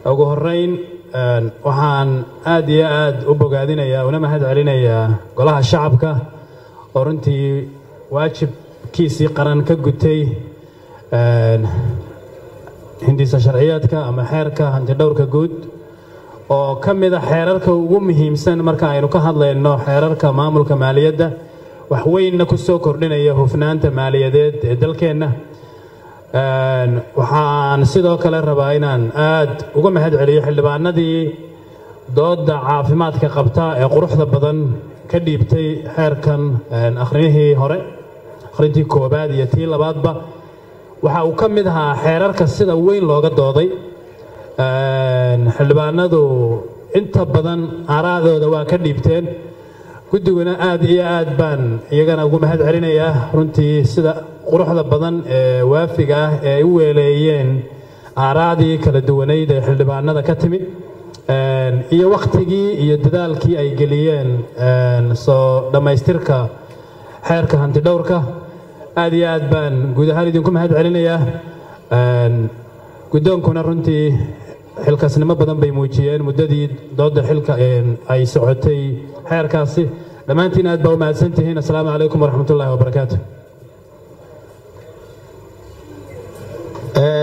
ugu horeyn waxaan aad iyo aad u bogaadinayaa una mahad celinayaa golaha shacabka oo runtii waajibkiisii qaran ka gutay hindisa sharciyeedka ama xeerka hantidhowrka guud oo ka mid a xeerarka ugu muhiimsan marka aynu ka hadlayno xeerarka maamulka maaliyadda wax weynna ku soo kordhinaya hufnaanta maaliyadeed ee dalkeenna waxaan sidoo kale rabaa inaan aad uga mahad celiyo xildhibaanadii doodda caafimaadka qabta ee quruxda badan ka dhiibtay xeerkan akhriyihii hore akhrintii koobaad iyo tii labaadba waxa uu ka mid ahaa xeerarka sida weyn looga dooday xildhibaanadu inta badan aaraadooda waa ka dhiibteen guddiguna aad iyo aad baan iyagana ugu mahad celinayaa runtii sida quruxda badan ee waafiga ah ee ay u weeleeyeen aaraadii kala duwanayd ee xildhibaanada ka timid iyo wakhtigii iyo dadaalkii ay geliyeen soo dhammaystirka xeerka hantidhowrka aad iyo aad baan guud ahaan idinku mahad celinayaa guddoonkuna runtii xilkasnimo badan bay muujiyeen muddadii doodda xilka ay socotay xeerkaasi dhammaantiin aad baa u mahadsantihiin assalaamu calaykum waraxmatullaahi wabarakaatu